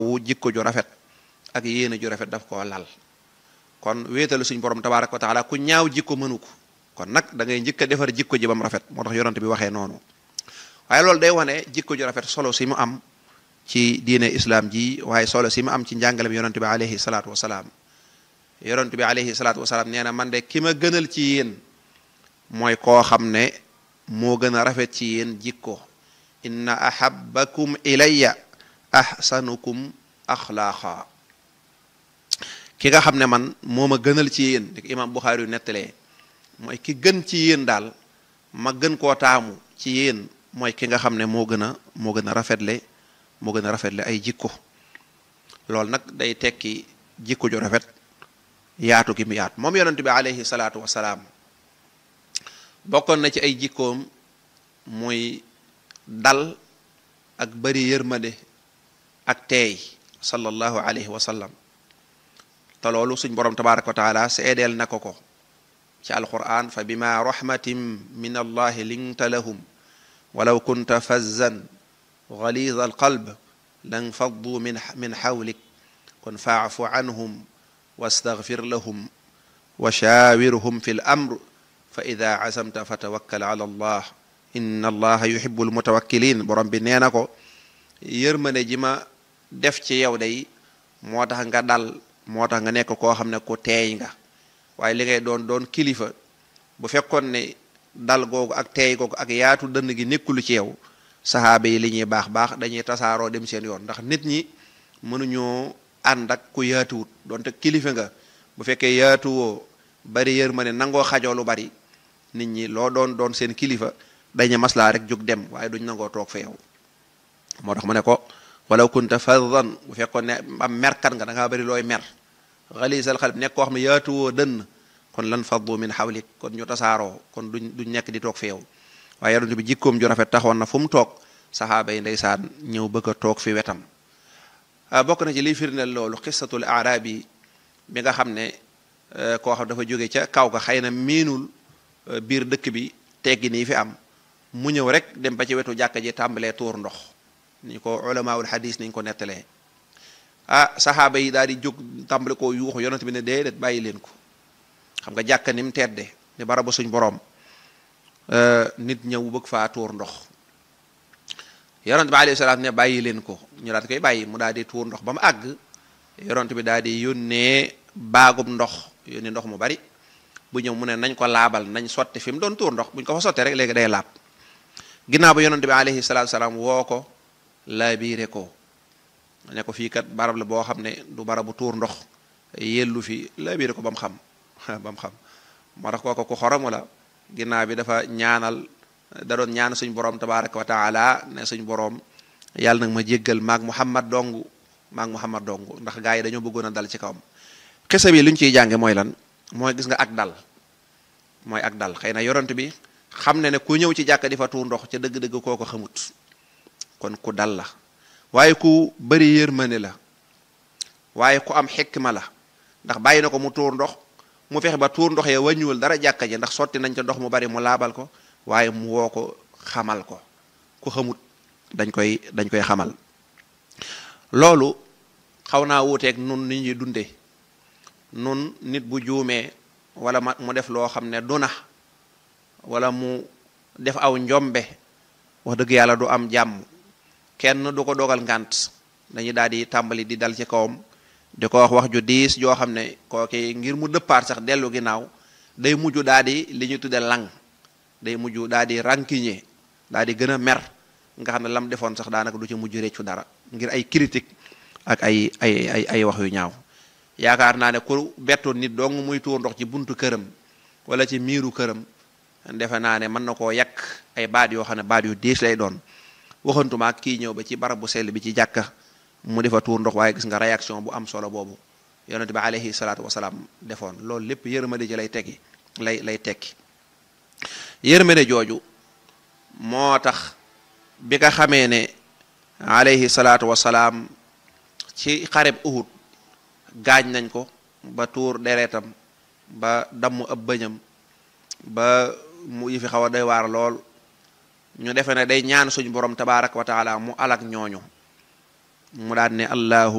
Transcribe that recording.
wu jikko ju rafet ak yéene ju rafet daf koo lal kon wéetalu suñ borom tabaaraka wa taala ku ñaaw jikko mënu ko kon nag da ngay njëkk a defar jikko ji ba mu rafet moo tax yonent bi waxee noonu waaye loolu day wane jikko ju rafet solo si mu am ci diine islam ji waaye solo si mu am ci njàngalem yonent bi alayhi salaatu wasalaam yonent bi alayhi salaatu wasalaam nee na man de ki ma gënal ci yéen mooy koo xam ne moo gën a rafet ci yéen jikko inna ahabbakum ilayya ahsanukum axlaaqa ki nga xam ne man moo ma gënal ci yéen di imam Buxaari yu nettalee mooy ki gën ci yéen daal ma gën koo taamu ci yéen mooy ki nga xam ne moo gën a moo gën a rafetle moo gën a rafetle ay jikko loolu nag day tekki jikko ju rafet yaatu gi mu yaatu moom yonent bi alayhi salaatu wasalaam bokkoon na ci ay jikkoom muy dal ak bari yërmande ak teey sallallahu alayhi wa sallam te loolu suñ borom tabaraka wa taala seedeel na ko ko ci alquran fa bima rahmatin min allahi linta lahum walaw kunta fazzan galiza alqalb lan faddu min min xawlik kon faafu anhum wastaghfir lahum wa shaawirhum fi l amr fa ida azamta fa tawakkal ala allah inna allaha yuhibu almutawakkilin borom bi nee na ko yërmande ji ma def ci yow day moo tax nga dal moo tax nga nekk koo xam ne ku teey nga waaye li ngay doon doon kilifa bu fekkoon ne dal googu ak teey googu ak yaatu dënn gi nekkulu ci yow saxaaba yi li ñuy baax baax dañuy tasaaroo dem seen yoon ndax nit ñi mënuñoo ànd ak ku yaatuwut donte kilifa nga bu fekkee yaatuwoo bari yërmande nangoo xajoo lu bari nit ñi loo doon doon seen kilifa dañu maslaa rek jóg dem waaye duñ nangoo toog fa yow moo tax mu ne ko walaw kunta faddan bu fekkoon ne am merkat nga da ngaa bari looy mer xalisal xalb nekk koo xam ne yaatuwoo dënn kon lan faddu min xawlik kon ñu tasaaroo kon duñ duñ nekk di toog fi yow waaye yonent bi jikkoom ju rafet taxoon na fu mu toog saxaaba yi ndeysaan ñëw bëgg a toog fi wetam bokk na ci liy firndeel loolu xisatul aarabi bi nga xam ne koo xam dafa jóge ca kaw ga xëy na miinul biir dëkk bi teggi nii fi am mu ñëw rek dem ba ci wetu jàkka ji tàmbalee tuur ndox ni ko ulamaul hadis niñ ko nettalee ah saxaaba yi daal di jóg tàmbale koo yuuxu yonent bi ne déedéet bàyyi leen ko xam nga jàkka ni mu tedde ni barabu suñ boroom nit ñëw bëgg faa tuur ndox yonent bi alayhi salaam ne bàyyi leen ko ñu daal di koy bàyyi mu daal di tuur ndox ba mu àgg yonent bi daal di yónnee baagub ndox yónnee ndox mu bari bu ñëw mu ne nañ ko laabal nañ sotti fi mu doon tuur ndox buñ ko fa sottee rek léegi day laab ginnaaw ba yonent bi alayhi salaatu salaam woo ko laabiire ko ne ko fii kat barab la boo xam ne du barabu tuur ndox yellu fi laabiire ko ba mu xam ba mu xam moo tax kooko ku xoromu la ginnaaw bi dafa ñaanal da doon ñaan suñ borom tabaraka wa taala ne suñ borom yàlla nag ma jéggal maag muhammad dong maag muhammad dong ndax gaa yi dañoo bëggoon a dal ci kawam xisa bi lu ñu ciy jànge mooy lan mooy gis nga ak dal mooy ak dal xëy na yoront bi xam ne ne ku ñëw ci jàkka di fa tuur ndox ca dëgg-dëgg kooko xamut kon ku dal la waaye ku bari yërmande la waaye ku am xikma la ndax bàyyi na ko mu tuur ndox mu fexe ba tuur ndox ya wàññiwul dara jàkka ji ndax sotti nañ ca ndox mu bari mu laabal ko waaye mu woo ko xamal ko ku xamut dañ koy dañ koy xamal loolu xaw naa wuuteeg nun ni ñuy dunde nun nit bu juumee wala ma mu def loo xam ne du na wala mu def aw njombe wax dëgg yàlla du am jàmm kenn du ko dogal ngànt dañu daal di tàmbali di dal ci kawam di ko wax wax ju diis joo xam ne kooki ngir mu dëppaat sax dellu ginnaaw day mujj daal di li ñu tudde lang day mujj daal di rancunier daal di gën a mer nga xam ne lam defoon sax daanaka du ci mujj réccu dara ngir ay critique ak ay ay ay ay wax yu ñaaw yaakaar naa ne ku bettoon nit dong muy tuur ndox ci buntu këram wala ci miiru këram defe naa ne mën na koo yàq ay baat yoo xam ne baat yu diis lay doon waxantuma ak kii ñëw ba ci barab bu sell bi ci jàkka mu defa tuur ndox waaye gis nga réaction bu am solo boobu yonent bi alayhi salaatu wasalaam defoon loolu lépp yërmande ji lay teggi lay lay tekki yërmande jooju moo tax bi nga xamee ne alayhi salaatu wasalaam ci xareb Uhud gaañ nañ ko ba tuur deretam ba damm ab bëñam ba mu yi fi xaw a doy waar lool ñu defe ne day ñaan suñu borom tabaaraka wa taala mu alak ñooñu mu daan ne allahu